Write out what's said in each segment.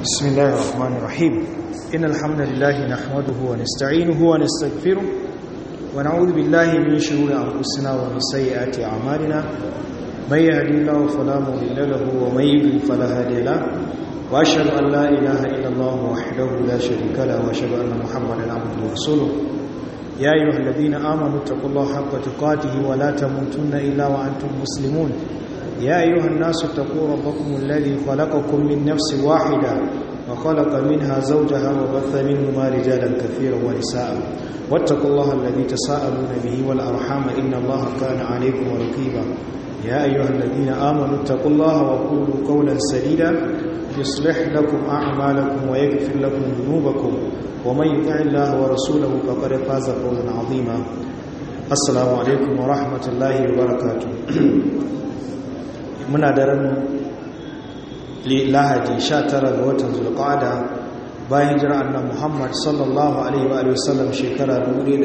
بسم الله الرحمن الرحيم إن الحمد لله نحمده ونستعينه ونستغفره ونعوذ بالله من شرور أنفسنا ومن سيئات أعمالنا من يهدي الله فلا مضل له ومن يضلل فلا هادي له وأشهد أن لا إله إلا الله وحده لا شريك له وأشهد أن محمدا عبده ورسوله يا أيها الذين آمنوا اتقوا الله حق تقاته ولا تموتن إلا وأنتم مسلمون يا أيها الناس اتقوا ربكم الذي خلقكم من نفس واحدة وخلق منها زوجها وبث منهما رجالا كثيرا ونساء واتقوا الله الذي تساءلون به والأرحام إن الله كان عليكم رقيبا يا أيها الذين آمنوا اتقوا الله وقولوا قولا سديدا يصلح لكم أعمالكم ويغفر لكم ذنوبكم ومن يطع الله ورسوله فقد فاز فوزا عظيما السلام عليكم ورحمة الله وبركاته muna daren lahadi 19 ga watan zulqa'ada bayan jira annan muhammad sallallahu alaihi wa sallam shekara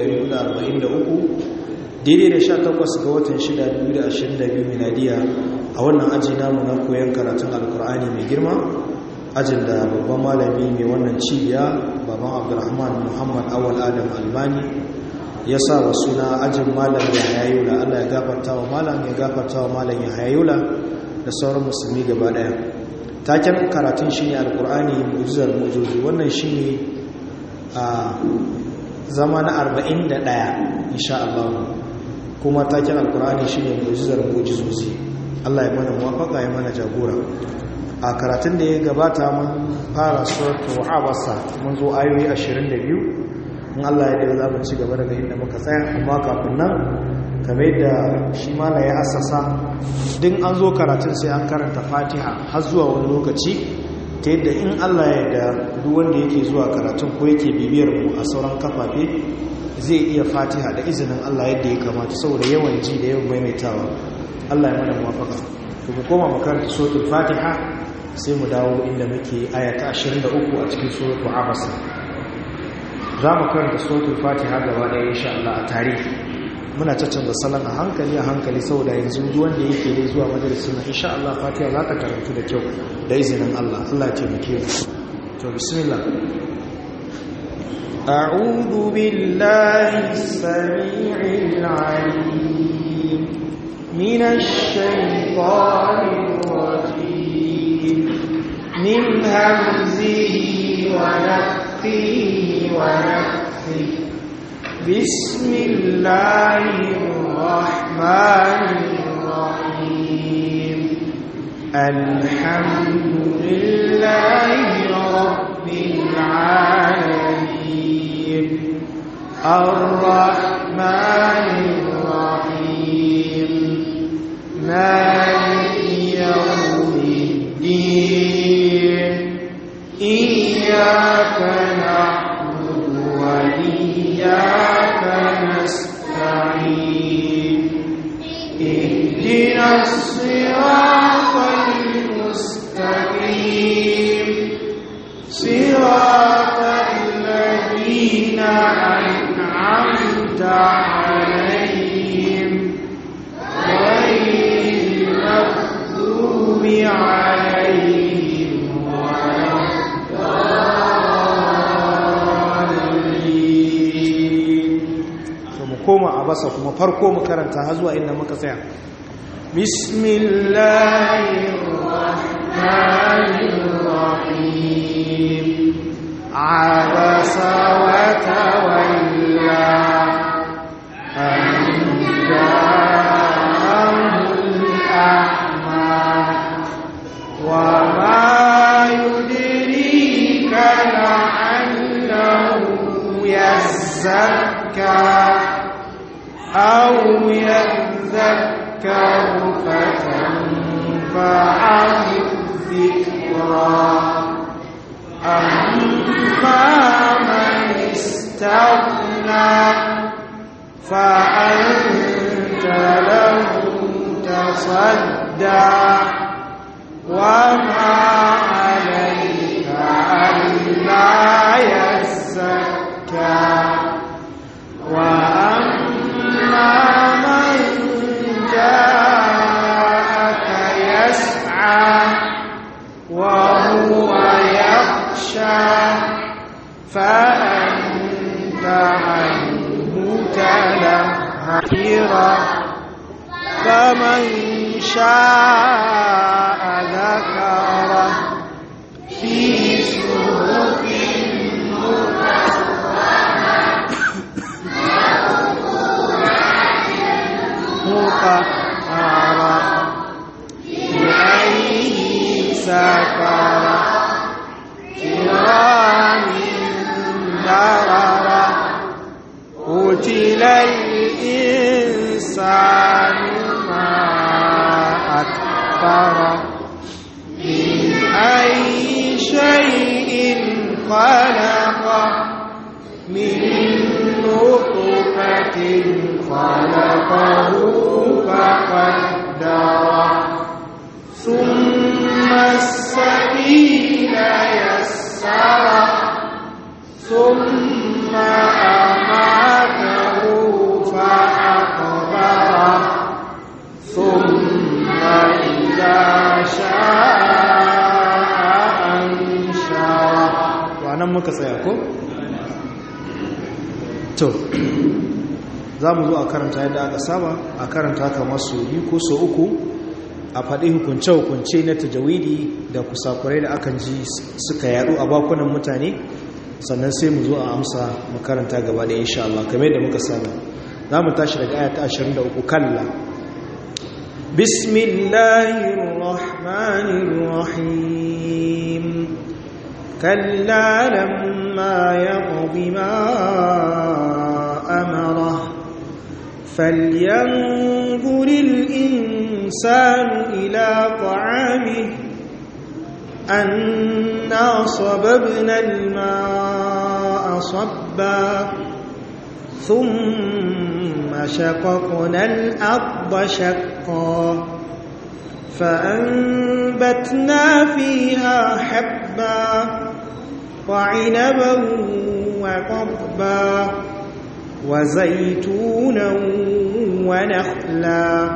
1443 daidai da 18 ga watan 6 2022 miladiya a wannan aji namu na koyon karatun alkur'ani mai girma ajin da babban malami mai wannan cibiya baban abdulrahman muhammad awal adam albani ya sa wa suna ajin malam ya hayayula allah ya gafarta wa malam ya gafarta wa malam ya hayayula da sauran musulmi gaba daya taken karatun shi ne alkur'ani mu'jizar mu'jizozi wannan shi ne a zama na 41 insha Allah kuma taken alkur'ani shi ne mu'jizar mu'jizozi Allah ya mana muwafaka ya mana jagora a karatun da ya gabata mun fara suratul abasa mun zo ayoyi 22 in Allah ya dai za mu ci gaba daga inda muka tsaya amma kafin nan kamar yadda shi mala ya asasa din an zo karatun sai an karanta fatiha har zuwa wani lokaci ta yadda in Allah ya da duk wanda yake zuwa karatun ko yake bibiyar mu a sauran kafafe zai iya fatiha da izinin Allah yadda ya kamata saboda yawan ji da yawan maimaitawa Allah ya mana muwafaka to mu koma makaranta suratul fatiha sai mu dawo inda muke aya ta 23 a cikin suratul abasa za mu karanta suratul fatiha gaba ɗaya insha Allah a tarihi muna caccanza salon a hankali a hankali saboda yanzu wanda yake dai zuwa majalisun na insha Allah fatiha za ta karantu da kyau da izinin Allah Allah ya taimake mu to bismillah أعوذ بالله السميع العليم من الشيطان الرجيم من همزه ونفخه ونفخه بسم الله الرحمن الرحيم الحمد لله رب العالمين الرحمن الرحيم مالك يوم الدين إياك نعبد وإياك نستعين اهدنا الصراط المستقيم صراط الذين أنعمت عليهم غير المغضوب عليهم ولا koma a basa kuma farko mu karanta har zuwa inda muka tsaya bismillahirrahmanirrahim abasa wa tawalla an ja'ahul a'ma wa ma yudrika la'allahu yazzakka أو يذكر فتنفعه الذكرى أما من استغنى فأنت له تصدى وما عليك ألا يزكى وأما من جاءك يسعى وهو يخشى فأنت عنه تلهيرا فمن شاء ذكره في صحف مطهرة بأي سفرة كرام بررة قتل الإنسان ما أكفره من أي شيء خلقه من نطفة خلقه فقدره ثم السبيل يسره ثم أماته فأقبره ثم إذا شاء أنشره nan muka tsaya ko? to za mu zo a karanta yadda aka saba a karanta kamar su biyu ko so uku a faɗi hukunce-hukunce na tajawidi da kusakurai da akan ji suka yaɗu a bakunan mutane sannan sai mu zo a amsa makaranta gaba da insha Allah kamar yadda muka saba za mu tashi daga ayata 23 kalla bismillahirrahmanirrahim كلا لما يقض ما أمره فلينظر الإنسان إلى طعامه أنا صببنا الماء صبا ثم شققنا الأرض شقا فأنبتنا فيها حبا وعنبا وقضبا وزيتونا ونخلا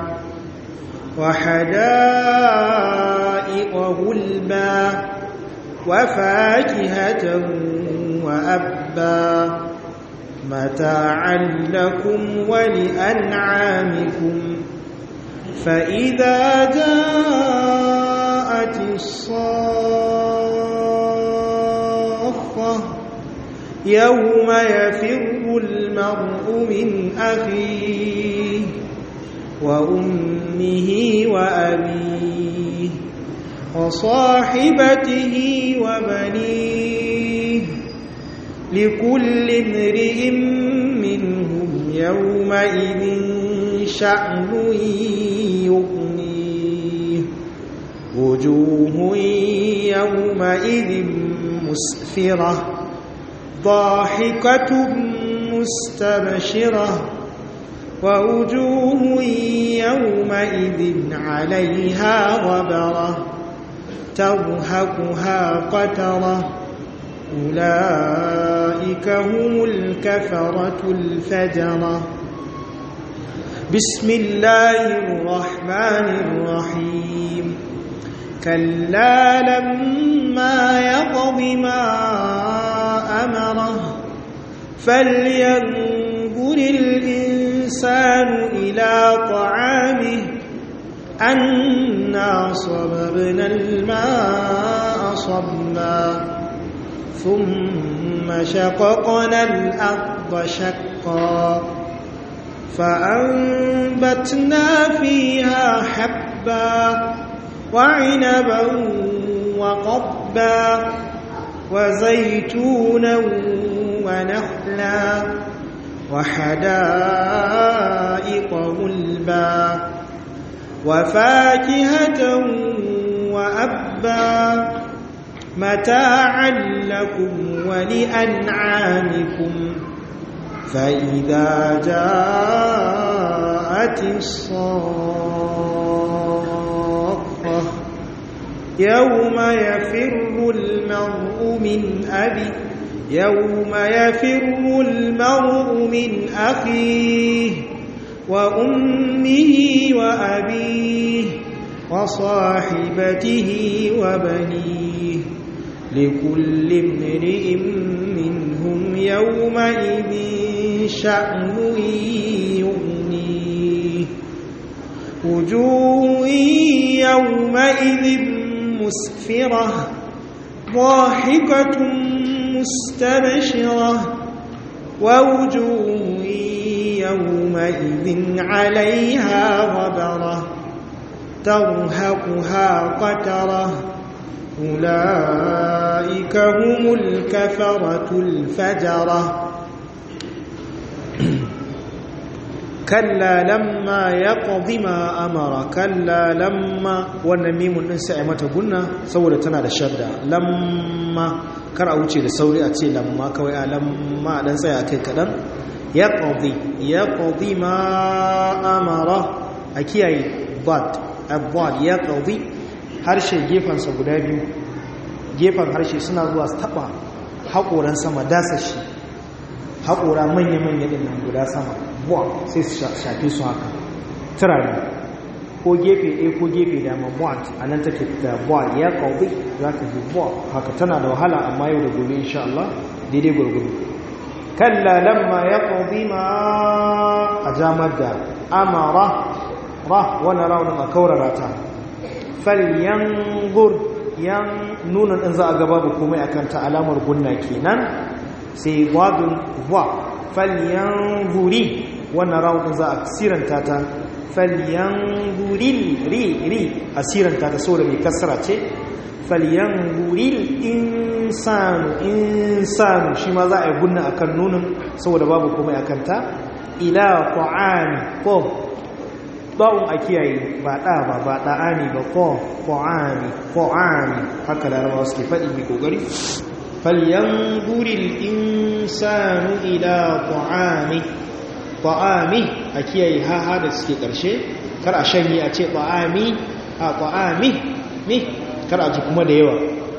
وحدائق غلبا وفاكهة وأبا متاعا لكم ولأنعامكم فإذا جاءت الصاخة يوم يفر المرء من أخيه وأمه وأبيه وصاحبته وبنيه لكل امرئ منهم يومئذ شأن يغنيه وجوه يومئذ مسفرة ضاحكة مستبشرة ووجوه يومئذ عليها غبرة ترهقها قترة أولئك هم الكفرة الفجرة بسم الله الرحمن الرحيم كلا لما يقض ما أمره فلينظر الإنسان إلى طعامه أنا صببنا الماء صبا ثم شققنا الأرض شقا فأنبتنا فيها حبا وعنبا وقضبا وزيتونا ونخلا وحدائق غلبا وفاكهة وأبا متاعا لكم ولأنعامكم فإذا جاءت الصاخة يوم يفر المرء من أبي يوم يفر المرء من أخيه وأمه وأبيه وصاحبته وبنيه لكل امرئ منهم هم يومئذ شأن يغنيه وجوه يومئذ مسفرة ضاحكة مستبشرة ووجوه يومئذ عليها غبرة ترهقها قترة أولئك هم الكفرة الفجرة كلا لما يقض ما أمر كلا لما والنميم الإنساء متى قلنا سورة تنا الشدة لما kar a wuce da sauri a ce lamma kawai a lamma dan tsaya kai kadan ya qadi ya qadi ma amara a kiyaye bad abwad ya qadi harshe gefan sa guda biyu gefan harshe suna zuwa su taba hakoran sama dasa shi hakora manya manya din nan guda sama bwa sai su shafe su haka turare ko gefe ɗaya ko gefe dama buwan a nan take da buwan ya kawai za ka ji buwan haka tana da wahala amma yau da gobe insha Allah daidai gurguru kalla lamma ya kawai ma a jamar da amara ra wani raunin a kaurara ta falyan gur yan nuna ɗin za a gaba da komai a kanta alamar gunna kenan sai wadun wa falyan guri wannan raunin za a siranta ta falyanzuril ri ri asiranta ta saboda mai kasara ce falyanzuril insanu insanu shi ma za a yi gunna akan nunin saboda babu komai akan ta ila ta'ami ko ba'un a kiyaye ba da ba ba da'ani ba ko ta'ami ta'ami haka larabawa suke faɗi mai kokari falyanzuril insanu ila ta'ami ta'ami a kiyaye haha da suke ƙarshe kar a shanye a ce ta'ami a ta'ami ne kar a ji kuma da yawa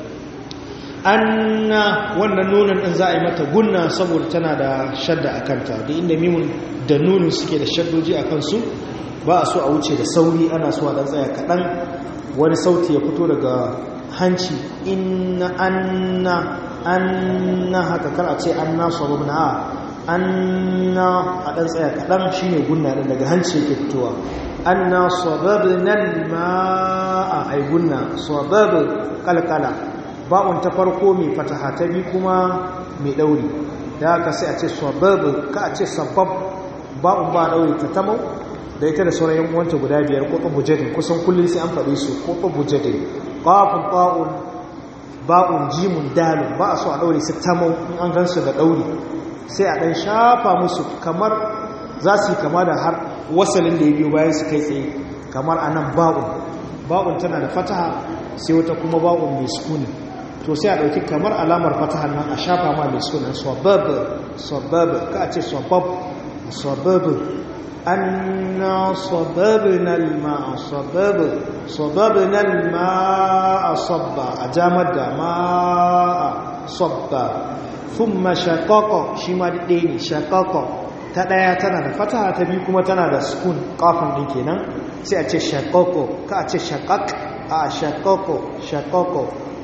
anna wannan nunan din za a yi mata gunna saboda tana da shadda a kanta da inda mimun da nunin suke da shaddoji a kansu ba a so a wuce da sauri ana so a dan tsaya kaɗan wani sauti ya fito daga hanci inna anna anna haka kar a ce anna sababna a anna a ɗan tsaya kaɗan shi ne gunna ɗin daga hanci yake fitowa anna sababnal ma'a ai gunna sabab kalkala ba'un ta farko mai fataha ta bi kuma mai ɗauri da haka sai a ce sabab ka a ce sabab ba'un ba ɗauri ta tamau da ita da sauran yan uwanta guda biyar ko bujadin kusan kullum sai an faɗi su ko bujadin qafun ta'un ba'un jimun dalun ba a so a ɗaure su tamau in an gansu da ɗauri sai a ɗan shafa musu kamar za su yi kama da har wasalin da ya biyo bayan su kai tsaye kamar a nan ba'un ba'un tana da fataha sai wata kuma ba'un mai sukuni to sai a ɗauki kamar alamar fataha nan a shafa ma mai sukunin swabab swabab ka a ce swabab swabab anna swababna alma'a swabab swababna alma'a sabba a jamar da ma'a sabba thumma shaqaqa shi ma ɗaya ne shaqaqa ta ɗaya tana da fataha ta biyu kuma tana da sukun kafin ɗin kenan sai a ce shaqaqo ka a ce shaqaq a shaqaqo shaqaqo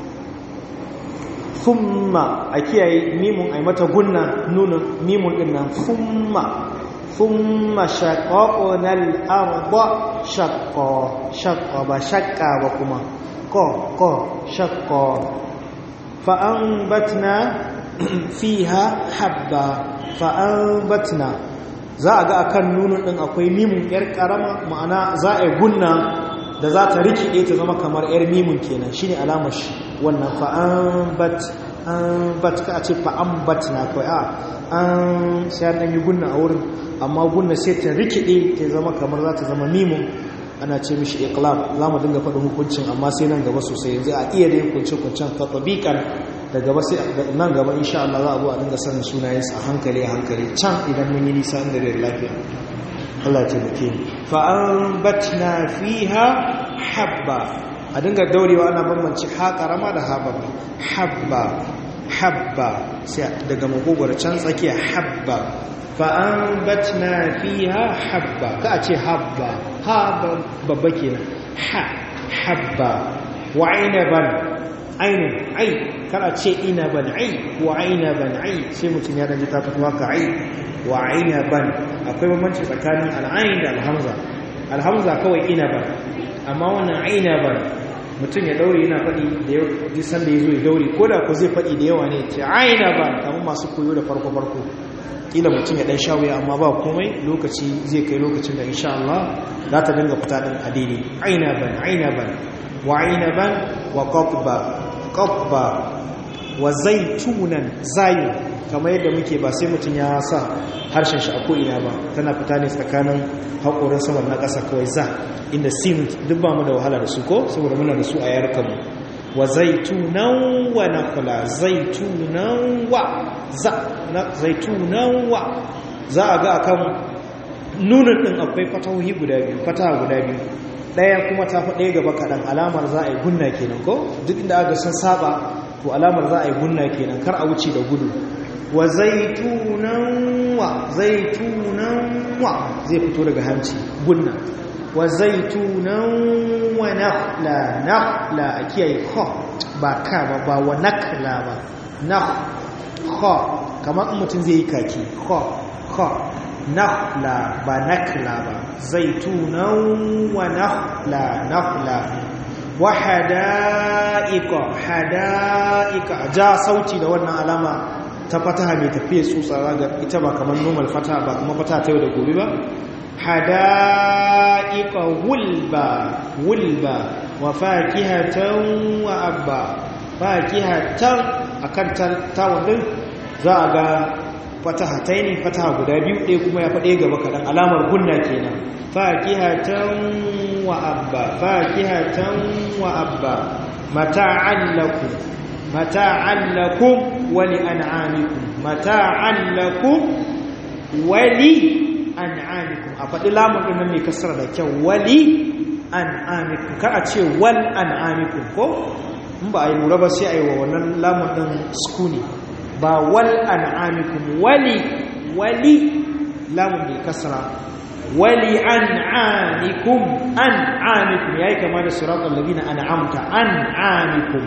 thumma a kiyaye mimun ai mata gunna nunin mimun ɗin nan thumma thumma shaqaqna al-arda shaqqa shaqqa ba shaqqa ba kuma ko ko shaqqa fa anbatna fiha habba fa'ambatna za a ga akan nunun din akwai mimun yar karama ma'ana za a yi gunna da za ta rikide ta zama kamar yar mimun kenan shine alamar shi wannan fa'ambat ambat ka ce fa'ambatna kai a an sai an yi gunna a wurin amma gunna sai ta rikide ta zama kamar za ta zama mimun ana ce mishi iqlab za mu dinga faɗin hukuncin amma sai nan gaba sosai yanzu a iya da hukuncin-hukuncin tatabikan da gaba sai nan gaba insha Allah za a zo a dinga sanin sunayensu a hankali a hankali can idan mun yi nisa inda da lafiya Allah ta muke fa anbatna fiha habba a dinga daurewa ana bambanci ha karama da ha babba habba habba sai daga magogwar can tsakiya habba fa anbatna fiha habba ka a ce habba ha babba kenan ha habba wa inaban ainun ai kana ce ina ban ai wa aina ban ai sai mutum ya danji ta fito haka ai wa aina ban akwai bambanci tsakanin al'ain da alhamza alhamza kawai ina ban amma wannan aina ban mutum ya daure yana faɗi da yau duk sanda ya zo ya daure ko da ku zai faɗi da yawa ne ce aina ban kamar masu koyo da farko farko kila mutum ya dan sha wuya amma ba komai lokaci zai kai lokacin da insha Allah za ta dinga fita din a daidai aina ban aina ban wa aina ban wa qatba qatba wa zaitunan zayu kamar yadda muke ba sai mutum ya sa harshen shi a ko'ina ba tana fita ne tsakanin haƙorin saman na ƙasa kawai za inda sin duk ba mu da wahala da su ko saboda muna da su a yarkanmu wa zaitunan wa nakula zaitunan wa za na zaitunan wa za a ga akan nunin ɗin akwai fatahohi guda biyu fataha guda biyu ɗaya kuma ta fi ɗaya gaba kaɗan alamar za a yi gunna kenan ko duk inda aka sun saba to alamar za a yi gunna kenan kar a wuce da gudu wa zaitunan wa zaitunan wa zai fito daga hanci gunna wa zaitunan wa nakhla nakhla a kiyaye kha ba ka ba ba wa nakla ba nakh kha kamar mutum zai yi kaki kha kha nakhla ba nakla ba zaitunan wa nakhla nakhla wa hada'ika hada'ika ja sauti da wannan alama ta fataha mai tafiye tsutsa ga ita ba kamar normal fataha ba kuma fataha ta yau da gobe ba hada'ika wulba wulba wa fakihatan wa abba fakihatan akan tawon din za a ga fataha ta ne fataha guda biyu ɗaya kuma ya faɗe gaba kaɗan alamar gunna kenan fakihatan wa abba fakihatan wa abba mata'an lakum mata'an lakum wa li an'amikum mata'an lakum wa li an'amikum a faɗi lamun ɗin nan mai kasar da kyau wali an'amikum kar a ce wal an'amikum ko in ba a yi lura ba sai a yi wa wannan lamun ɗin skuni ba wal an'amikum wali wali lamun bil kasra wali an'amikum an'amikum yayi kama da siratal ladina an'amta an'amikum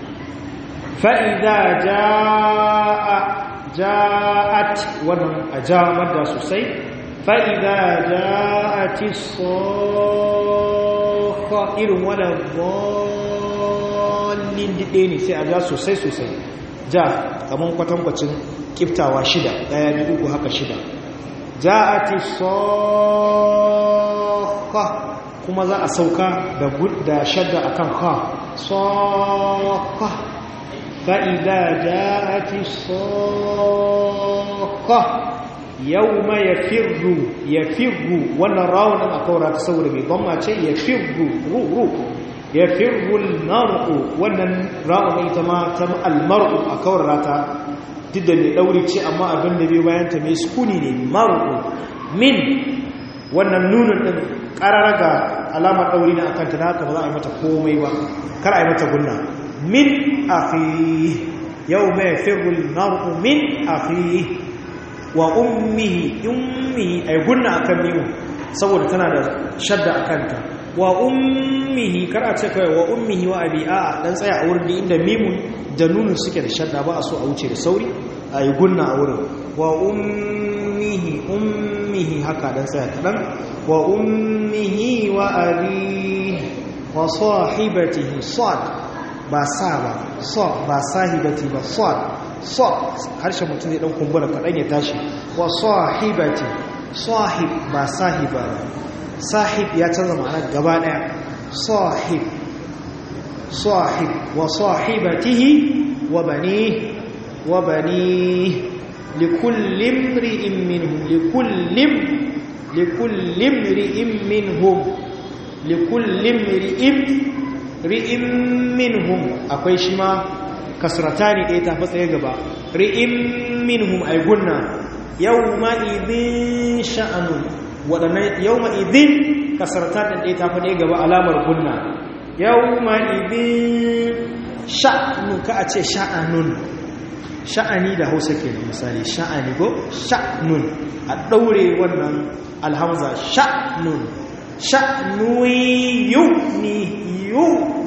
fa idza jaa jaat wannan ajamar da sosai fa idza jaati sakha irin wala dhallin dide ne sai a ja sosai sosai ja kamar kwatankwacin kiftawa shida daya biyu uku haka shida ja'ati sakha kuma za a sauka da da shadda akan kha sakha fa idza ja'ati sakha yawma yafirru yafirru wannan rawun a kaura ta saboda mai gwamma ce yafirru ru ru yafirru al-mar'u wannan rawun ita ma ta al-mar'u a kaura ta duk da mai ɗauri ce amma abin da bai bayanta mai sukuni ne maru min wannan nunin ɗin ƙarara ga alamar ɗauri na akanta na haka ba za a yi mata komai ba kar a yi mata gunna min afi yau mai firul maru min afi wa ummihi ummihi a yi gunna akan mimu saboda tana da shadda a kanta wa ummihi kar a ce kawai wa ummihi wa abi a dan tsaya a wurin da inda mimun da nunin suke da shadda ba a so a wuce da sauri a yi gunna a wurin wa ummihi ummihi haka dan tsaya kaɗan wa ummihi wa abi wa sahibatihi sad ba sa ba sa ba sahibati ba sad sad harshen mutum zai dan kumbura kaɗan ya tashi wa sahibati sahib ba sahiba ba sahib ya canza ma'ana gaba ɗaya sahib صاحب وصاحبته وبنيه وبنيه لكل امرئ منهم لكل لكل امرئ منهم لكل امرئ امرئ منهم akwai shi ma kasratani ɗaya ta fatsaye gaba ri'im minhum ay gunna yawma idhin sha'anun wadannan yawma idhin kasratan ɗaya ta fatsaye gaba alamar gunna yawma idin sha'nu ka a ce sha'anun sha'ani da hausa ke da misali sha'ani ko sha'nun a ɗaure wannan alhamza sha'nun sha'nu yuni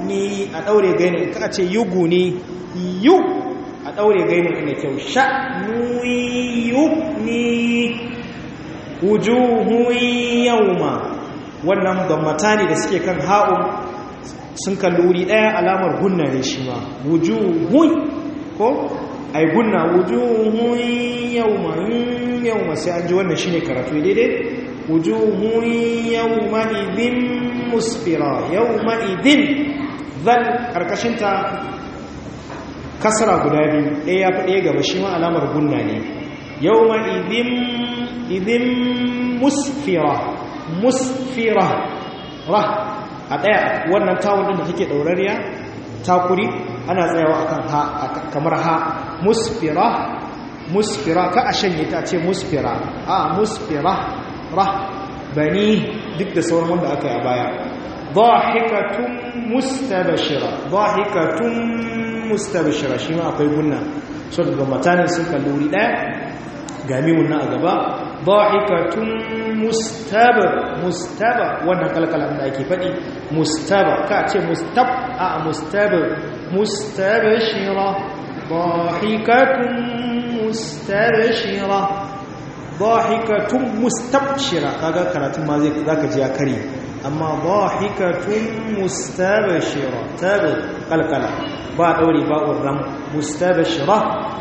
ni a daure gainin ka ce yuguni yu a daure gainin ina kyau sha nuyi yugni wujuhu yawma wannan gammata ne da suke kan ha'un sun kalli wuri ɗaya alamar gunna ne shi ma wujuhun ko ai gunna wujuhun yawma yawma sai an ji wannan shine karatu daidai wujuhun yawma idin musfira yawma idin zal karkashinta kasara guda biyu ɗaya ya fi ɗaya gaba shi ma alamar gunna ne yawma idin idin musfira musfira rah a ɗaya wannan tawon ɗin da take ɗaurariya takuri ana tsayawa akan ha kamar ha musfira musfira ka a shanye ta ce musfira a musfira rah bani duk da sauran wanda aka yi a baya dhahikatun mustabashira dhahikatun mustabashira shi ma akwai gunna so daga matanin sun kalli wuri ɗaya ga mimun na a gaba dhahikatun mustaba mustaba wannan kalkalan da ake faɗi mustaba ka ce mustab a mustaba mustabashira dhahikatun mustabashira dhahikatun mustabshira kaga karatun ma zai zaka ji ya kare amma dhahikatun mustabashira tabi kalkala ba daure ba urram mustabashira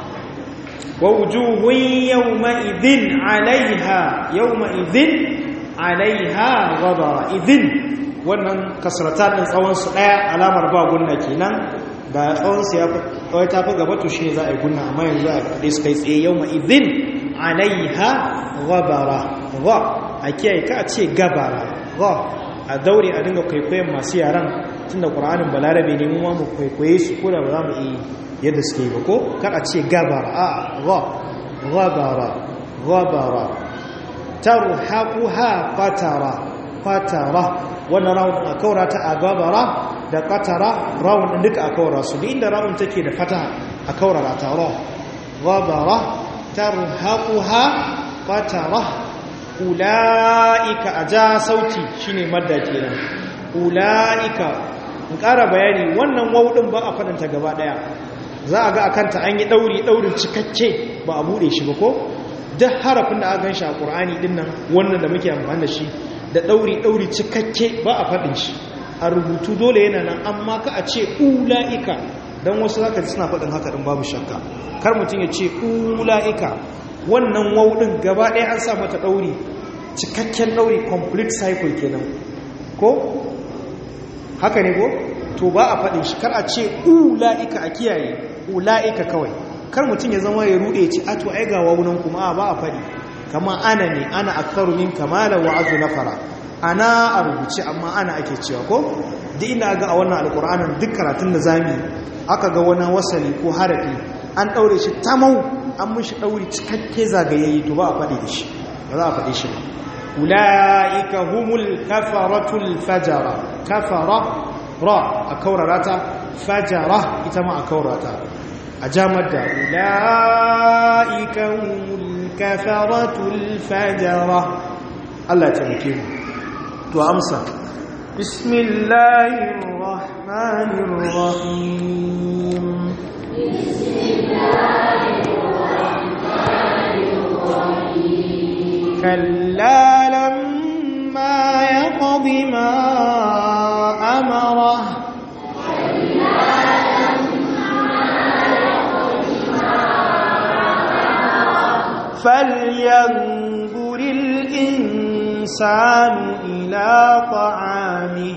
ووجوه يومئذ عليها يومئذ عليها غبر إذن wannan kasratan din tsawon su daya alamar ba gunna kenan da tsawon su ya kawai ta fi gaba to shi za a yi gunna amma yanzu a kaɗe su kai tsaye yau idin alaiha gabara ga a kiyaye ka a ce gabara ga a daure a dinga kwaikwayon masu yaran tunda ƙur'anin balarabe ne mu ma mu kwaikwaye su ko da ba za mu iya yadda suke ba ko kar a ce gabara a ga gabara gabara tarhaquha qatara qatara wannan rawun a kaura ta a gabara da qatara rawun din duka a kaura su duk inda rawun take da fata a kaura ta ra gabara tarhaquha qatara ulaika aja sauti shine madda kenan ulaika in ƙara bayani wannan wawudin ba a faɗanta gaba ɗaya za a ga a kanta an yi ɗauri ɗaurin cikakke ba a buɗe shi ba ko duk harafin da aka gan shi a ƙur'ani ɗin nan wannan da muke amfani da shi da ɗauri ɗauri cikakke ba a faɗin shi a rubutu dole yana nan amma ka a ce ula'ika don wasu za ka ji suna faɗin haka ɗin babu shakka kar mutum ya ce ula'ika wannan wauɗin gaba ɗaya an sa mata ɗauri cikakken ɗauri complete cycle kenan ko haka ne ko to ba a faɗin shi kar a ce ula'ika a kiyaye ula'ika kawai kar mutum ya zama ya rude ci a to ai ga wawunan kuma ba a faɗi kama ana ne ana aktaru min kamala wa azu nafara ana a rubuce amma ana ake cewa ko duk inda ga a wannan alƙur'anin duk karatun da zami aka ga wani wasali ko harafi an ɗaure shi tamau an mishi ɗauri cikakke zagayayye to ba a faɗi da shi ba za a faɗi shi ba ula'ika humul kafaratul fajara kafara ra a kaurarata fajara ita ma a kaurata a jamar da ula'ika humul kafaratul fajara Allah ta muke mu to amsa bismillahir rahmanir rahim bismillahir rahmanir rahim كلا لما يقض ما أمره فلينظر الإنسان إلى طعامه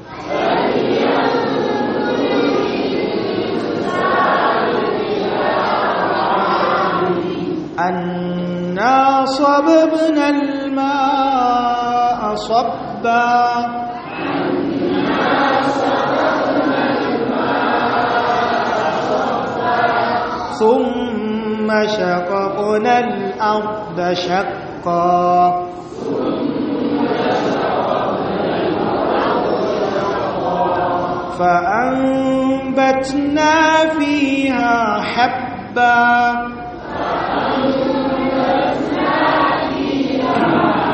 أنا صببنا الماء صبا ثم شققنا الأرض شقا فأنبتنا فيها حبا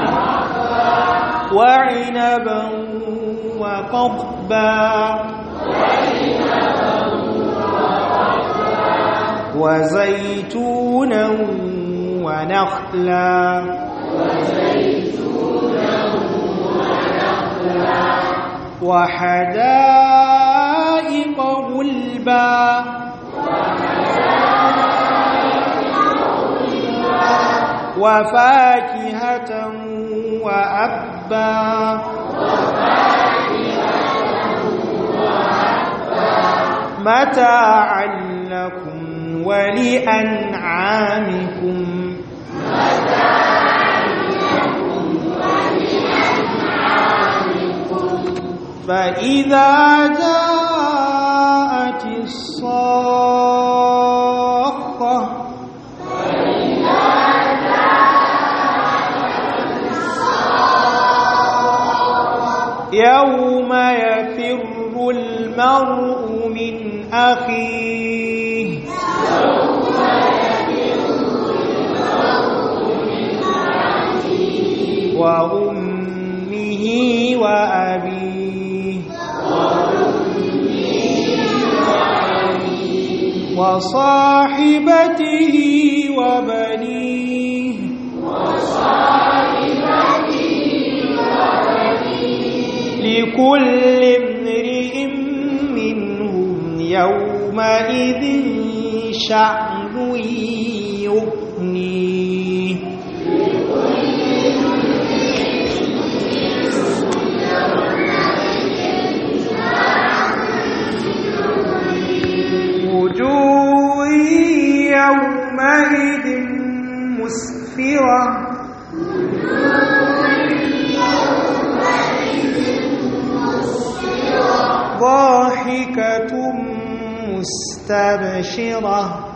وعنبا وقضبا وزيتونا ونخلا وحدائق غلبا وفاكهة وأبا متاعا لكم ولأنعامكم فإذا جاءت الصاخة يوم يفر المرء من أخيه وأمه وأبيه وصاحبته وبنيه لكل امرئ منهم يومئذ شأن يغنيه وجوه يومئذ مسفرة ضاحكة مستبشرة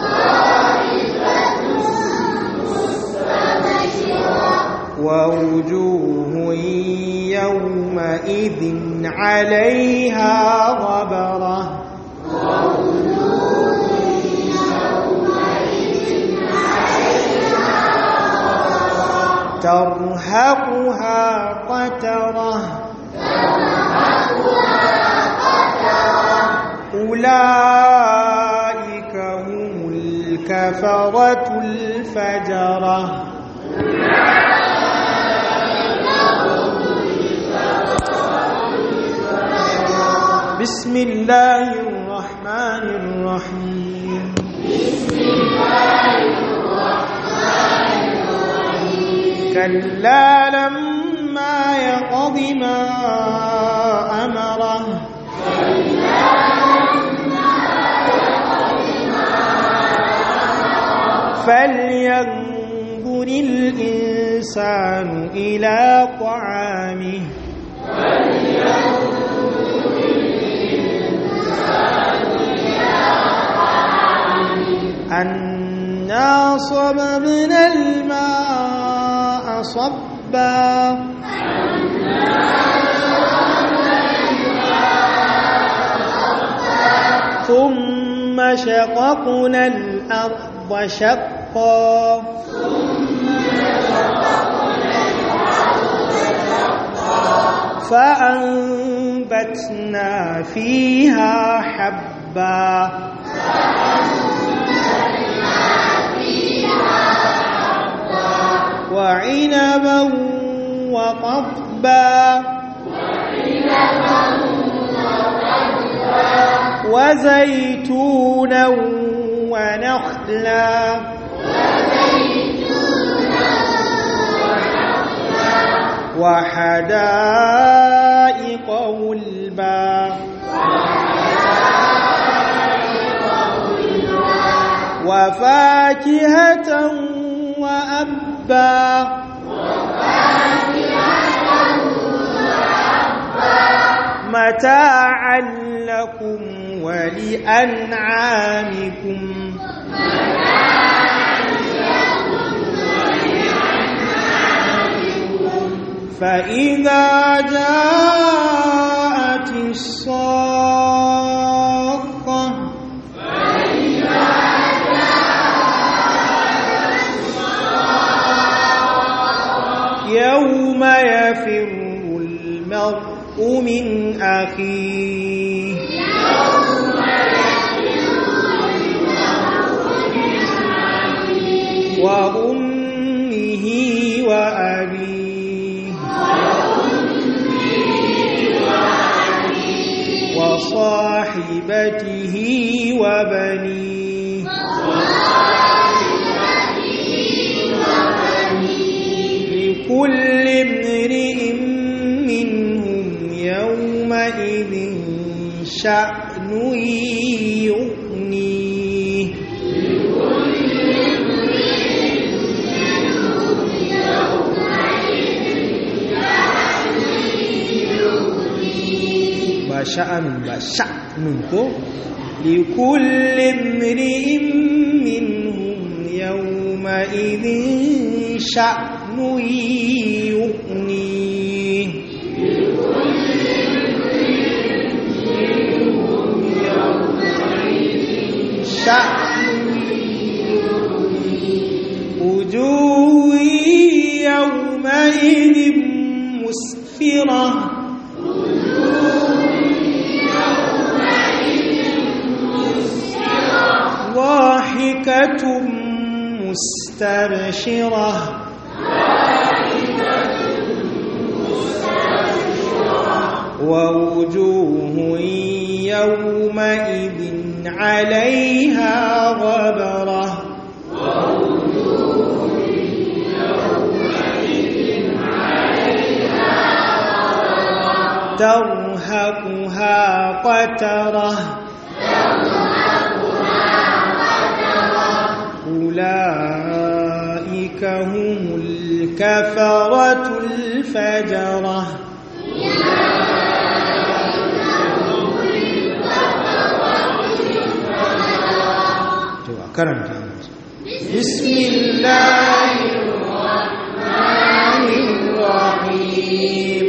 ووجوه يومئذ عليها غبرة ترهقها قترة أولئك هم الكفرة الفجرة بسم الله الرحمن الرحيم كلا لما يقض ما أمره فلينظر الإنسان إلى طعامه أنا صببنا الماء صبا ثم شققنا الأرض شقا فأنبتنا فيها حبا وعنبا وقضبا وزيتونا ونخلا وحدائق غلبا وفاكهة وأبا متاعا لكم ولأنعامكم فإذا جاءت الصاخة يوم يفر المرء من أخيه وصاحبته وبنيه لكل امرئ منهم يومئذ شأن يغنيه ba sha'anun ba sha'nun ko likulli imri'in minhum yawma idhin sha'nu yughni وجوه يومئذ مسفرة ضاحكة مستبشرة ووجوه يومئذ عليها غبرة ترهقها قترة أولئك هم الكفرة الفجرة karanta بسم الله الرحمن الرحيم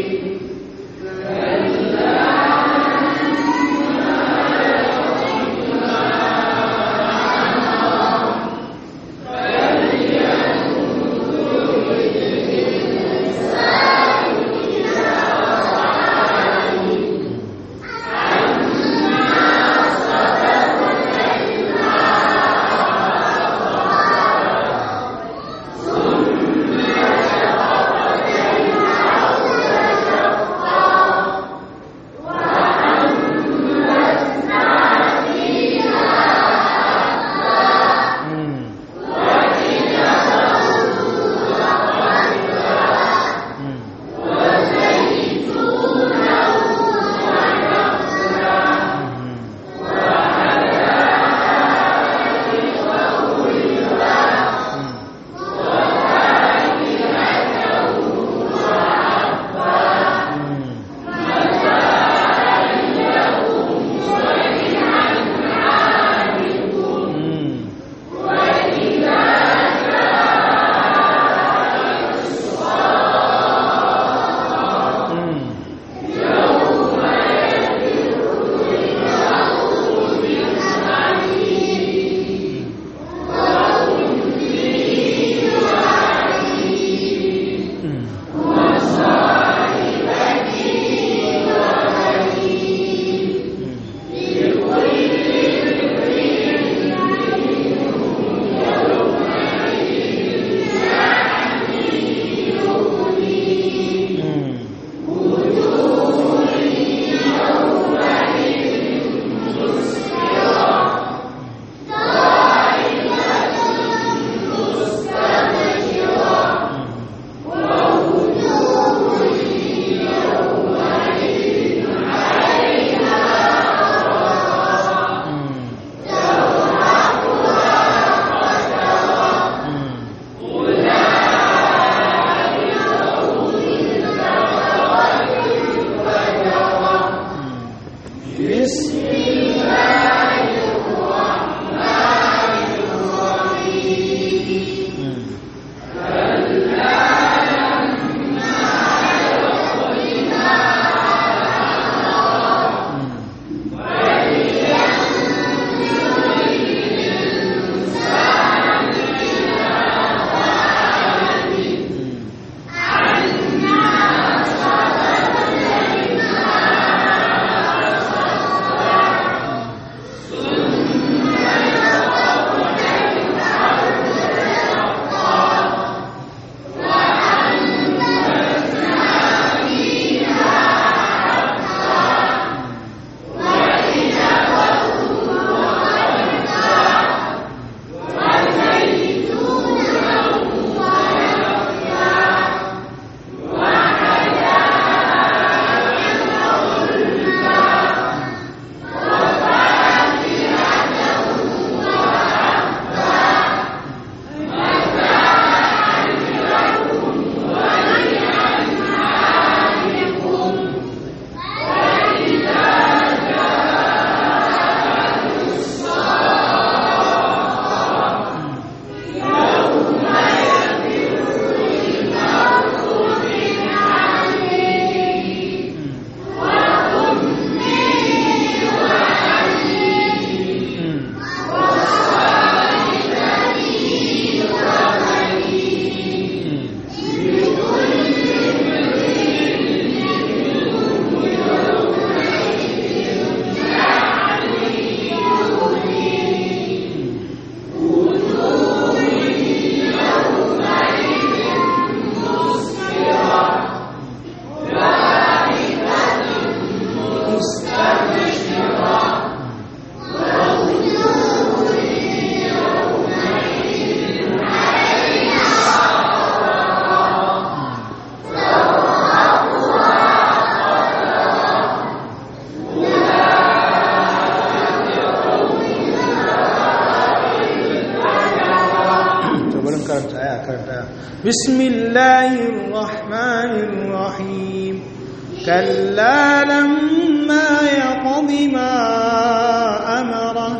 بسم الله الرحمن الرحيم كلا لما يقض ما أمره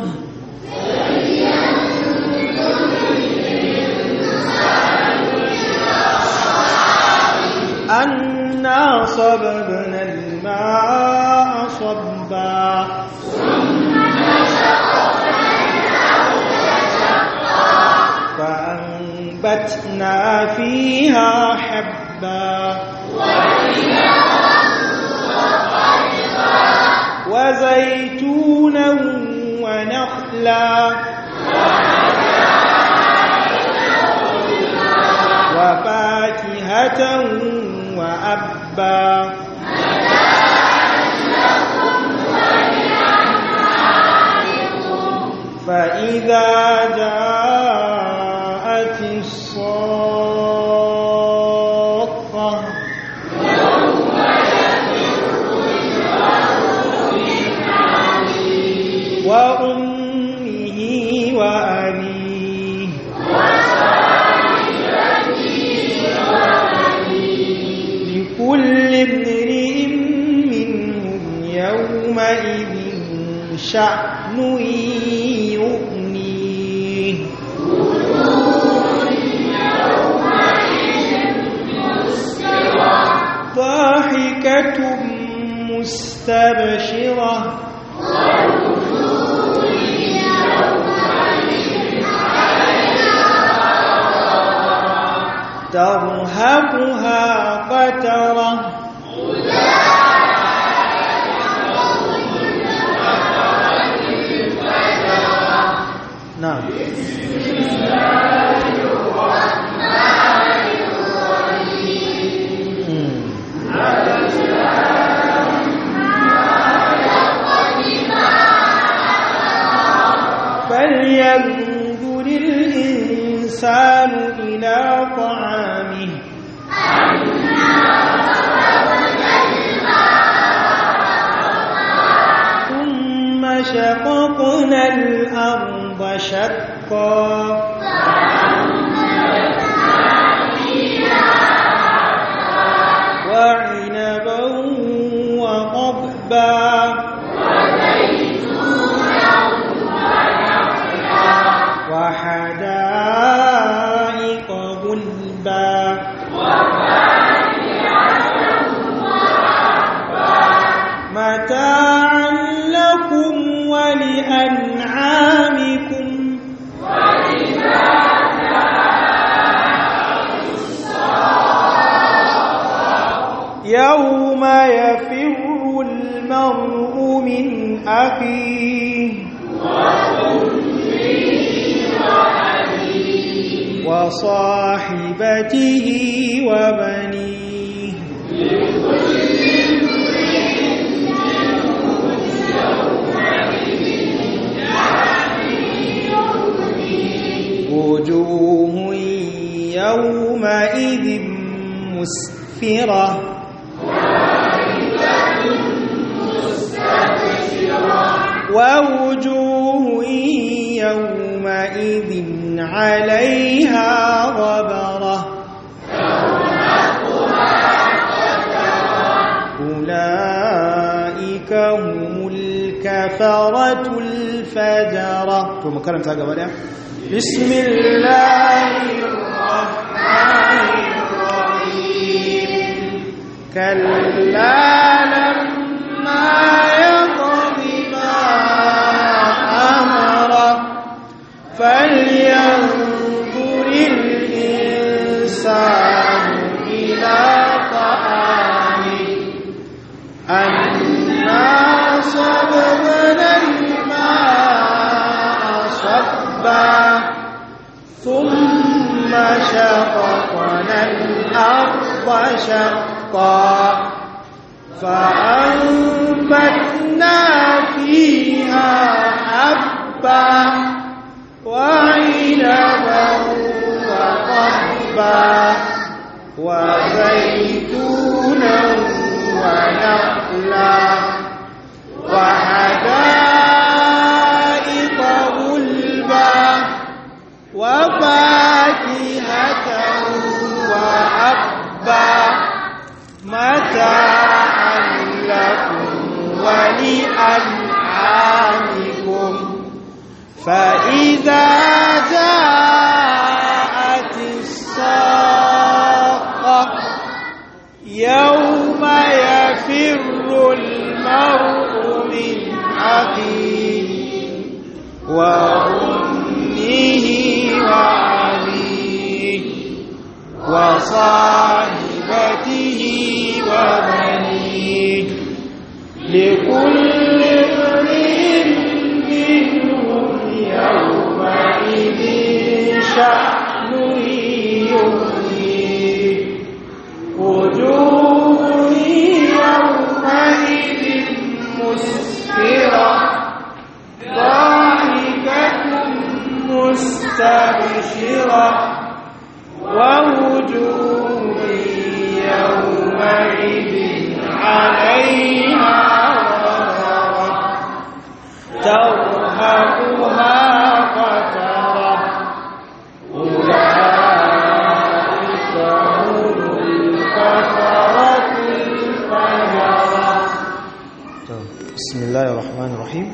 أنا صببنا الماء صبا فأنبتنا فيها حبا وزيتونا ونخلا وفاكهة وأبا فإذا جاءت الصاخة وأمه وأبيه لكل امرئ منهم يومئذ شأن يغنيه ضاحكة مستبشرة ترهقها قترة نعم مم. فلينظر الإنسان إلى طعامه ثم شققنا الأرض شقا وعنبا وقضبا وحدائق غلبا متاعا لكم ولأنعامكم يوم يفر المرء من أخيه وصاحبته وبنيه وجوه يومئذ مسفرة ووجوه يومئذ عليها غبرة أولئك هم الكفرة الفجرة to mu karanta gaba daya بسم الله الرحمن الرحيم كلا لما يقض ما أمره فلينظر الإنسان إلى طعامه أنا صببنا الماء صبا ثم شققنا الأرض شقا فأنبتنا فيها حبا وعنبا وقضبا وزيتونا ونخلا وحدائق غلبا وفاكهة فإذا جاءت الصاقة يوم يفر المرء من أخيه وأمه وأبيه وصاحبته وبنيه لكل امرئ منهم يومئذ شأن يغنيه وجوه يومئذ مسفرة ضاحكة مستبشرة ووجوه يومئذ عليها غبرة ترهقها قترة أولئك هم الكفرة الفجرة بسم الله الرحمن الرحيم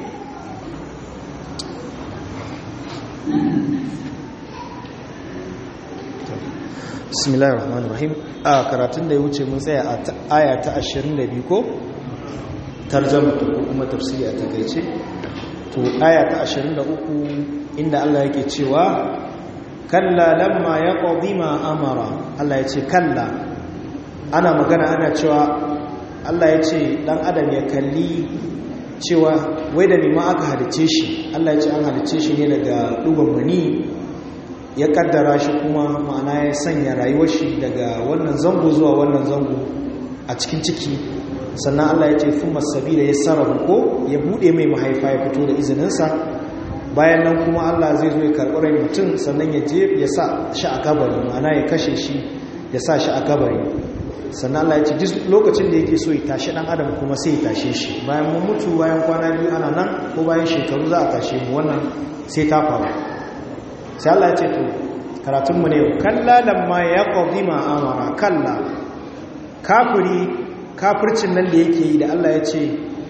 bismillahir rahmanir rahim a karatun da ya wuce mun tsaya a aya ta 22 ko tarjama ko kuma tafsiri a takeice to aya ta 23 inda Allah yake cewa kalla lamma yaqdi ma amara Allah ya ce kalla ana magana ana cewa Allah ya ce dan adam ya kalli cewa wai da ma aka halice shi Allah ya ce an halice shi ne daga dugon mani ya kaddara shi kuma ma'ana ya sanya rayuwar shi daga wannan zango zuwa wannan zango a cikin ciki sannan Allah ya ce fun masabila ya sarrafa ko ya bude mai mahaifa ya fito da izininsa bayan nan kuma Allah zai zo ya karɓi rai mutum sannan ya je ya sa shi a kabari ma'ana ya kashe shi ya sa shi a kabari sannan Allah ya ce duk lokacin da yake so ya tashi dan adam kuma sai ya tashe shi bayan mun mutu bayan kwana biyu ana nan ko bayan shekaru za a tashe mu wannan sai ta faru sai Allah ya ce to karatunmu ne kalla lamma ya qadi ma amara kalla kafiri kafircin nan da yake yi da Allah ya ce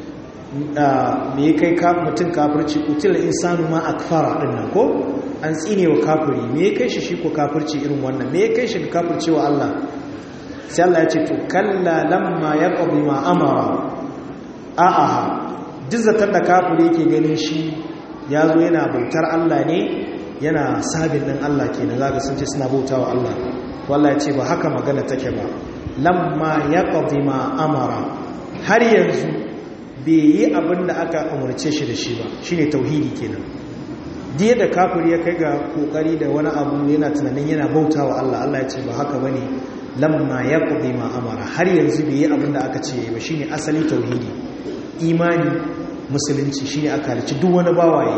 me ya kai mutum kafirci util insanu ma akfara din nan ko an tsine wa kafiri me ya kai shi shi ko kafirci irin wannan me ya kai shi kafirci wa Allah sai Allah ya ce to kalla lamma ya qadi ma amara a'a dizzatar da kafiri yake ganin shi ya zo yana bautar Allah ne yana sabin ɗin Allah ke na zaga sun ce suna bauta wa Allah wallah ya ce ba haka magana take ba lamma ya ma amara har yanzu bai yi abin da aka umarce shi da shi ba shi ne tauhidi kenan diya da kafir ya kai ga kokari da wani abu yana tunanin yana bauta wa Allah Allah ya ce ba haka ba ne lamma ya ma amara har yanzu bai yi abin da aka ce ba shi ne asali tauhidi imani musulunci shi ne aka halici duk wani bawaye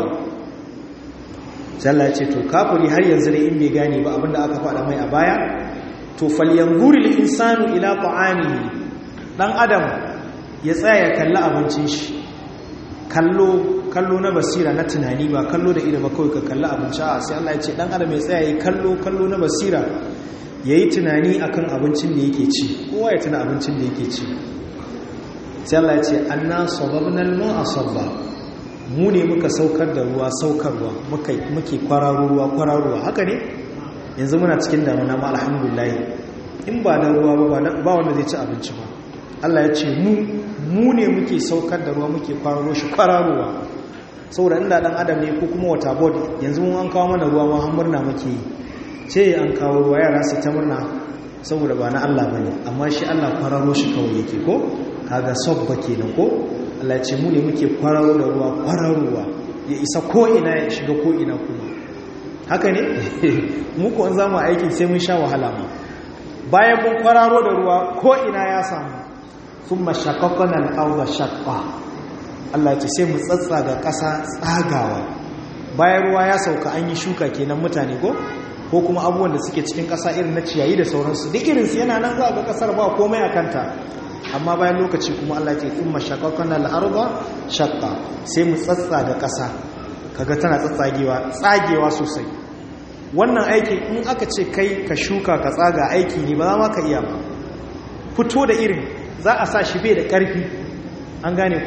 Allah ce to kafiri har yanzu ne in bai gane ba abinda aka faɗa mai a baya to falyanzuri lil insanu ila ta'amihi dan adam ya tsaya ya kalli abincin shi kallo kallo na basira na tunani ba kallo da ido ba kawai ka kalli abinci a sai Allah ya ce dan adam ya tsaya ya kallo kallo na basira yayi tunani akan abincin da yake ci kowa ya tuna abincin da yake ci sai Allah ya ce anna sababna al-ma'a sabba mu ne muka saukar da ruwa saukarwa muke kwararo ruwa kwararowa haka ne yanzu muna cikin damuna ma alhamdulillah in ba da ruwa ba wanda zai ci abinci ba Allah ya ce mu mu ne muke saukar da ruwa muke kwararo shi kwararowa saboda inda dan adam ne ko kuma wata board yanzu mun an kawo mana ruwa ma har murna muke yi ce an kawo ruwa yara su ta murna saboda ba na Allah bane amma shi Allah kwararo shi kawai yake ko kaga sabba kenan ko Allah ce mu ne muke kwararo da ruwa kwararowa ya isa ko'ina ya shiga ko'ina kuma haka ne mu kuwa za mu aikin sai mun sha wahala ma bayan mun kwararo da ruwa ko'ina ya samu sun mashakakon al'auza shakwa Allah ce sai mu tsatsa ga ƙasa tsagawa bayan ruwa ya sauka an yi shuka kenan mutane ko ko kuma abubuwan da suke cikin ƙasa irin na ciyayi da sauransu duk irinsu yana nan za ga ƙasar ba komai a kanta amma bayan lokaci kuma Allah ce kuma shakakan al'arba shakka sai mu tsatsa da ƙasa kaga tana tsatsagewa tsagewa sosai wannan aikin in aka ce kai ka shuka ka tsaga aiki ne ba za ma ka iya ba fito da irin za a sa shi bai da ƙarfi an gane ko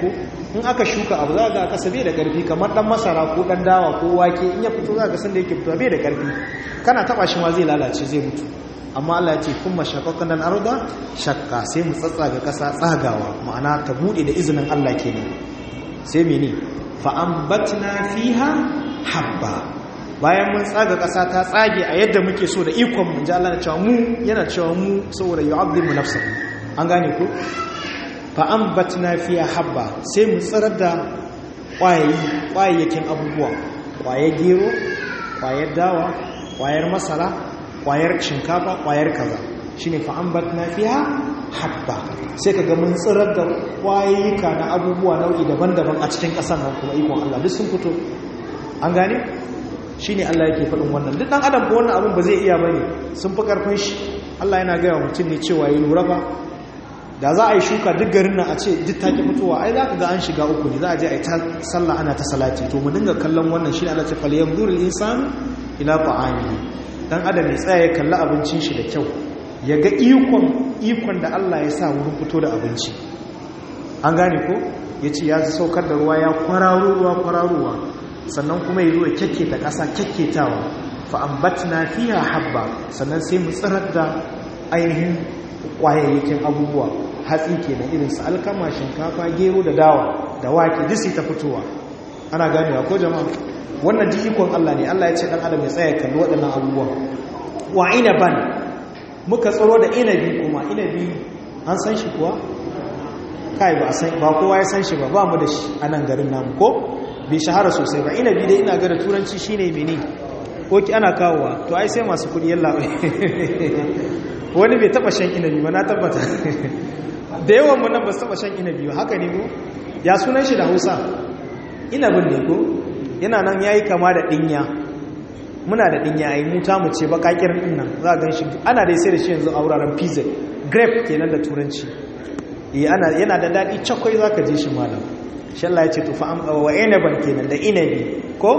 in aka shuka abu za ga kasa bai da karfi kamar dan masara ko dan dawa ko wake in ya fito za ga san da yake fito bai da karfi kana taba shi ma zai lalace zai mutu amma Allah ya ce kun mashaqaqan al-arda shakka sai mu tsatsaga kasa tsagawa ma'ana ta bude da izinin Allah kenan sai mene fa ambatna fiha habba bayan mun tsaga kasa ta tsage a yadda muke so da ikon mun ji Allah na cewa mu yana cewa mu saboda yu'azzimu nafsahu an gane ko fa ambatna fiha habba sai mu tsirar da kwayayi kwayayyakin abubuwa kwayar gero kwayar dawa kwayar masara kwayar shinkafa kwayar kaza shine fa ambatna fiha habba sai kaga mun tsirar da kwayayyuka na abubuwa nau'i daban-daban a cikin ƙasar nan kuma ikon Allah duk sun fito an gane shine Allah yake faɗin wannan duk dan adam ko wannan abin ba zai iya bane sun fi karfin shi Allah yana gaya wa mutum ne cewa yi lura ba da za a yi shuka duk garin nan a ce duk take fitowa ai za ka ga an shiga uku ne za a je a yi ta sallah ana ta salati to mu dinga kallon wannan shi ne Allah ce fal yanzuru al-insanu ila ta'amihi dan adam ya tsaya ya kalli abincin shi da kyau ya ga ikon ikon da Allah ya sa wurin fito da abinci an gane ko yace ya saukar da ruwa ya kwararo ruwa kwararowa sannan kuma ya zo ya kyakketa ƙasa kyakketawa fa ambatna fiha habba sannan sai mu tsirar da ainihin kwayayyakin abubuwa hatsi kenan irin su alkama shinkafa gero da dawa da wake duk sai ta fitowa ana ganewa ko jama'a wannan ji ikon Allah ne Allah ya ce dan adam ya tsaya kalli waɗannan abubuwa wa inaban muka tsaro da inabi kuma inabi an san shi kuwa kai ba san ba kowa ya san shi ba ba mu da shi a nan garin namu ko bai shahara sosai ba inabi dai ina ga da turanci shine mene ko ki ana kawowa to ai sai masu kudi yalla wani bai taba shan inabi ba na tabbata da yawan mu nan ba su taba shan inabi ba haka ne ko ya sunan shi da Hausa inabin ne ko yana nan yayi kama da dinya muna da dinya ai mu ta mu ce bakakir din nan za ga shi ana dai sai da shi yanzu a wuraren pizza grape kenan da turanci eh ana yana da dadi cakwai zaka ji shi malam shi Allah ya ce to fa am wa inaban kenan da inabi ko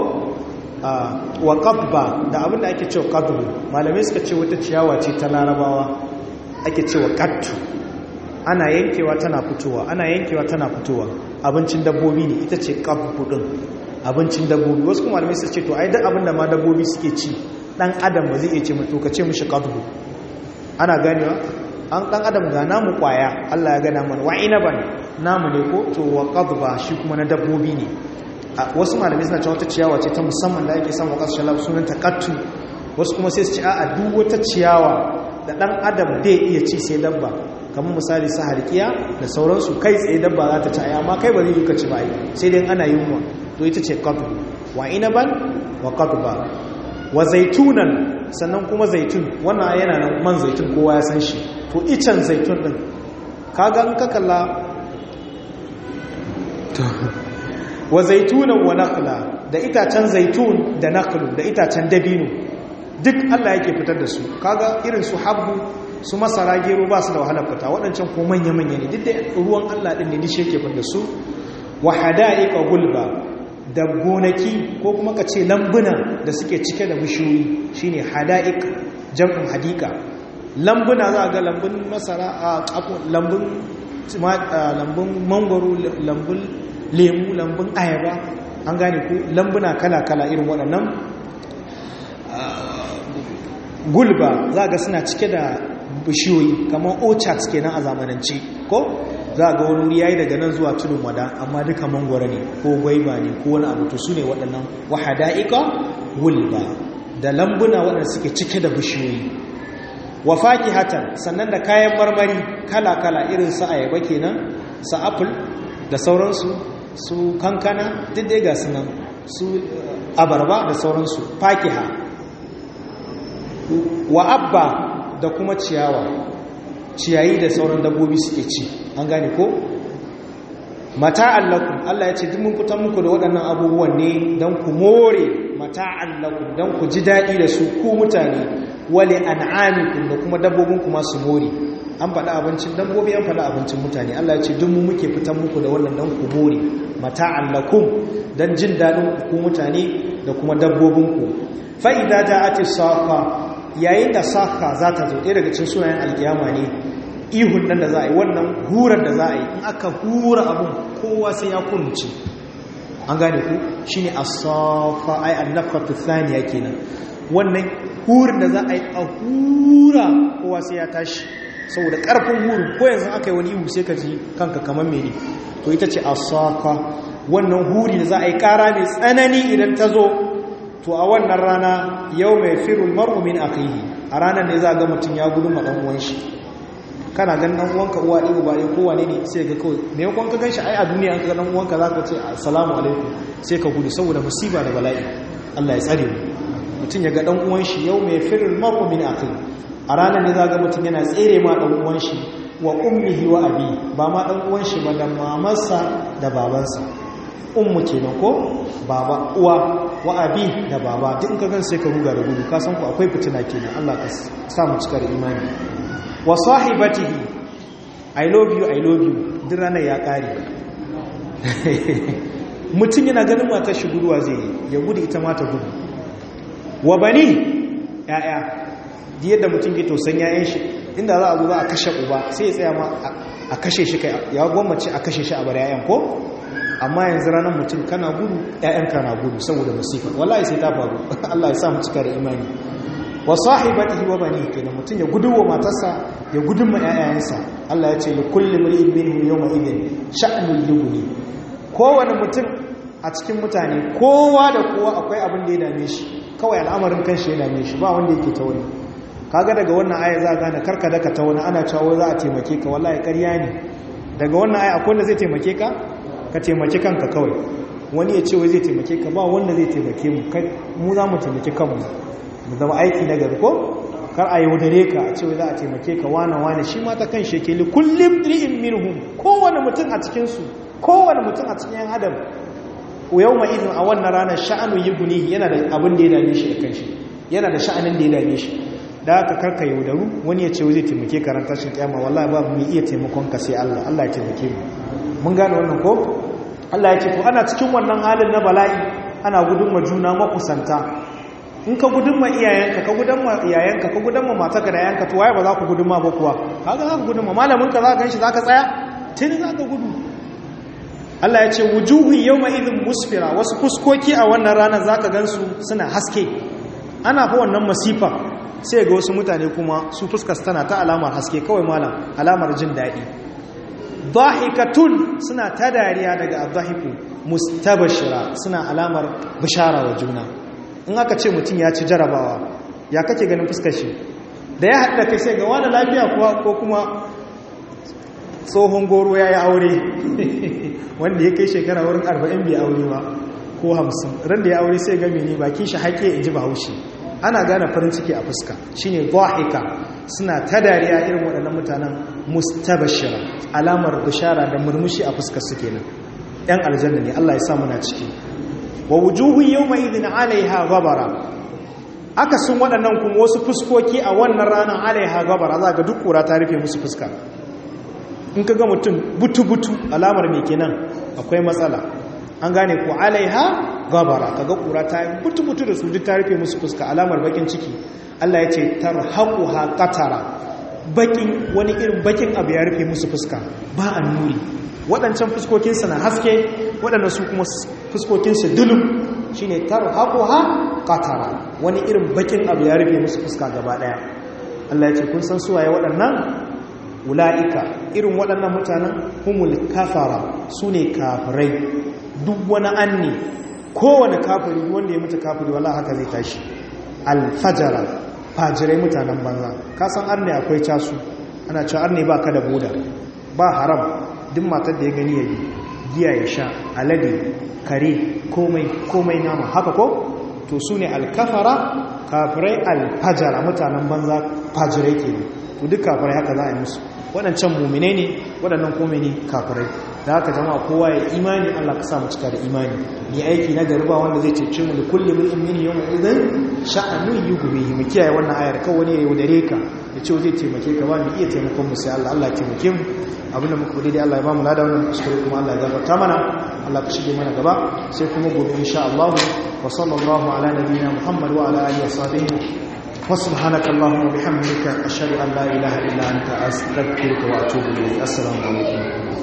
wa qadba da abinda ake cewa qadbu malamai suka ce wata ciyawa ce ta larabawa ake cewa qattu ana yankewa tana fitowa ana yankewa tana fitowa abincin dabbobi ne ita ce qadbu din abincin dabbobi wasu kuma malamai suka ce to ai duk abinda ma dabbobi suke ci dan adam ba zai iya ce mutu ka ce mishi qadbu ana ganewa an dan adam ga namu kwaya Allah ya gana mana wa inaban namu ne ko to wa qadba shi kuma na dabbobi ne wasu malamai suna cewa wata ciyawa ce ta musamman da ake samu kasar shalab sunan takattu wasu kuma sai su ci a duk wata ciyawa da dan adam bai iya ci sai dabba kamar misali sa harkiya da sauransu kai tsaye dabba za ta ci amma kai ba zai yi ka ci ba sai dai ana yunwa to ita ce qadbu wa inaban wa qadba wa zaitunan sannan kuma zaitun wannan yana nan man zaitun kowa ya san shi to icen zaitun din kaga in ka kalla wa zaitunan wa nakhla da itacen zaitun da nakhlu da itacen dabino duk Allah yake fitar da su kaga irin su habbu su masara gero ba su da wahalar fita waɗancan ko manya manya ne duk da ruwan Allah din ne duk shi yake fitar da su wa hada'iqa gulba da gonaki ko kuma ka ce lambuna da suke cike da bishiyoyi shine hada'iq jam'in hadika lambuna za ga lambun masara a lambun lambun mangwaro lambun lemu lambun ayaba an gane ku lambuna kala-kala irin waɗannan gulba za ga suna cike da bishiyoyi kamar orchards kenan a zamanance ko za ga wani wuri yayi daga nan zuwa tudun wada amma duka mangwara ne ko gwaiba ne ko wani abu to su ne waɗannan wahada'ika gulba da lambuna waɗanda suke cike da bishiyoyi wa fakihatan sannan da kayan marmari kala-kala irin su ayaba kenan su apple da sauransu su kankana duk dai ga sunan su abarba da sauransu fakiha wa abba da kuma ciyawa ciyayi da sauran dabbobi suke ci an gane ko mata'an lakum Allah ya ce duk mun fitan muku da waɗannan abubuwan ne don ku more mata'an lakum don ku ji daɗi da su ku mutane wale an'amikum da kuma dabbobinku masu more an faɗa abincin dabbobi an faɗa abincin mutane Allah ya ce duk mu muke fitan muku da wannan dan ku more mata'an lakum dan jin dadin ku mutane da kuma dabbobinku fa idza ja'ati saqa yayin da saqa za ta zo ɗaya daga cikin sunayen alkiyama ne ihun nan da za a yi wannan hurar da za a yi in aka hura abun kowa sai ya kunce an gane ku shi ne a safa ai annafatu thaniya kenan wannan hurin da za a yi a hura kowa sai ya tashi saboda karfin hurin ko yanzu aka yi wani ihu sai ka ji kanka kamar mene to ita ce a safa wannan huri da za a yi kara mai tsanani idan ta zo to a wannan rana yau mai firul mar'umin akhihi a ranar ne za ga mutum ya gudu ma dan uwan shi kana ganin dan uwanka uwa ɗaya ba ɗaya kowa ne ne sai ga kawai me yakon ka ganshi ai a duniya an ka dan uwanka za ka ce assalamu alaikum sai ka gudu saboda musiba da bala'i Allah ya tsare mu mutum ya ga dan uwan shi yau mai firul mar'u min akhihi a ranar ne za ga mutum yana tsere ma dan uwan shi wa ummihi wa abi ba ma dan uwan shi ba da mamarsa da babansa ummu kenan ko baba uwa wa abi da baba duk ka gan sai ka ruga da gudu ka san ku akwai fitina kenan Allah ka sa mu cika da imani wa sahibatihi i love you i love you duk ranar ya kare mutum yana ganin matar shi guduwa zai yi ya gudu ita mata gudu wa bani ya'ya yadda mutum ke tausan yayan shi inda za a zo za a kashe uba sai ya tsaya ma a kashe shi kai ya gwammace a kashe shi a bar yayan ko amma yanzu ranar mutum kana gudu yayan kana gudu saboda masifa wallahi sai ta faru Allah ya sa mu cika da imani wa sahibatihi wa bani kenan mutum ya gudu wa matarsa ya gudun ma ƴaƴayensa Allah ya ce li kulli mar'in minhum yawma idin sha'nul yughni kowane mutum a cikin mutane kowa da kowa akwai abin da ya dame shi kawai al'amarin kanshi ya dame shi ba wanda yake ta wani kaga daga wannan aya za gane karka daka ta wani ana cewa za a taimake ka wallahi ƙarya ne daga wannan aya akwai wanda zai taimake ka ka taimake kanka kawai wani ya ce wai zai taimake ka ba wanda zai taimake mu kai mu za mu taimake kanmu mu zama aiki na gari ko kar a yaudare ka a cewa za a taimake ka wane wane shi ma ta kan shekeli kullum ri'in minhum kowane mutum a cikinsu kowane mutum a cikin adam yau ma izin a wannan ranar sha'anu yi guni yana da abin da ya dame shi da kanshi yana da sha'anin da ya dame shi da aka karka yaudaru wani ya ce zai taimake ka ran tashin kyama wallahi ba mu iya taimakon ka sai Allah Allah ya taimake mu mun gane wannan ko Allah ya ce ko ana cikin wannan halin na bala'i ana gudun ma juna makusanta in ka gudun ma iyayenka ka gudun ma iyayenka ka gudun ma matarka da yayanka to waye ba za ku gudun ma ba kuwa kaga za ka gudun ma malamin ka za ka ganshi za ka tsaya tun za ka gudu Allah ya ce wujuhu yawma idhin musfira wasu fuskoki a wannan ranar za ka gansu suna haske ana fa wannan masifa sai ga wasu mutane kuma su fuskas tana ta alamar haske kawai malam alamar jin daɗi dhahikatun suna ta dariya daga adhahiku mustabashira suna alamar bishara wa juna in aka ce mutum ya ci jarabawa ya kake ganin fuskar shi da ya haɗa kai sai ga wani lafiya kuwa ko kuma tsohon goro ya yi aure wanda ya kai shekara wurin arba'in bai aure ba ko hamsin ran da ya aure sai gami ne bakin shi haƙe in ji bahaushe ana gane farin ciki a fuska shine dhahika suna ta dariya irin waɗannan mutanen mustabashira alamar bishara da murmushi a fuskar su kenan yan aljanna ne Allah ya sa muna ciki wa wujuhun yawma idhin 'alayha ghabara aka sun waɗannan kuma wasu fuskoki a wannan ranar 'alayha ghabara za ga duk kura ta rufe musu fuska in ka ga mutum butu-butu alamar me kenan akwai matsala an gane ko 'alayha ghabara kaga kura ta butu-butu da su duk ta rufe musu fuska alamar bakin ciki Allah ya ce tarhaquha qatara bakin wani irin bakin abu ya rufe musu fuska ba annuri waɗancan fuskokinsu na haske waɗanda su kuma fuskokinsu dulum shi ne tarhaquha qatara wani irin bakin abu ya rufe musu fuska gaba ɗaya Allah ya ce kun san suwaye waɗannan ula'ika irin waɗannan mutanen humul kafara su ne kafirai duk wani anni kowane kafiri wanda ya mutu kafiri wala haka zai tashi alfajara fajirai mutanen banza kasan arne akwai casu ana cewa arne ba ka da boda ba haram duk matar da ya gani ya bi giya ya sha alade kare komai komai nama haka ko to su ne alkafara kafirai alfajara mutanen banza fajirai ke ne to duk kafirai haka za a yi musu waɗancan mummine ne waɗannan kome ne kafirai da haka jama'a kowa ya imani Allah ka samu cika da imani ni aiki na garba wanda zai cece mu da kullum min mini yawma idan sha'anu yughbihi mu kiyaye wannan ayar kawai wani ya yaudare ka ya ce zai taimake ka ba mu iya taimakon mu sai Allah Allah ya taimake mu abinda muka kudi dai Allah ya ba mu lada wannan kuskure kuma Allah ya gafarta mana Allah ka shige mana gaba sai kuma gobe insha Allah wa sallallahu ala nabiyyina Muhammad wa ala alihi wa sahbihi وسبحانك اللهم وبحمدك أشهد أن لا إله إلا أنت أستغفرك وأتوب إليك السلام عليكم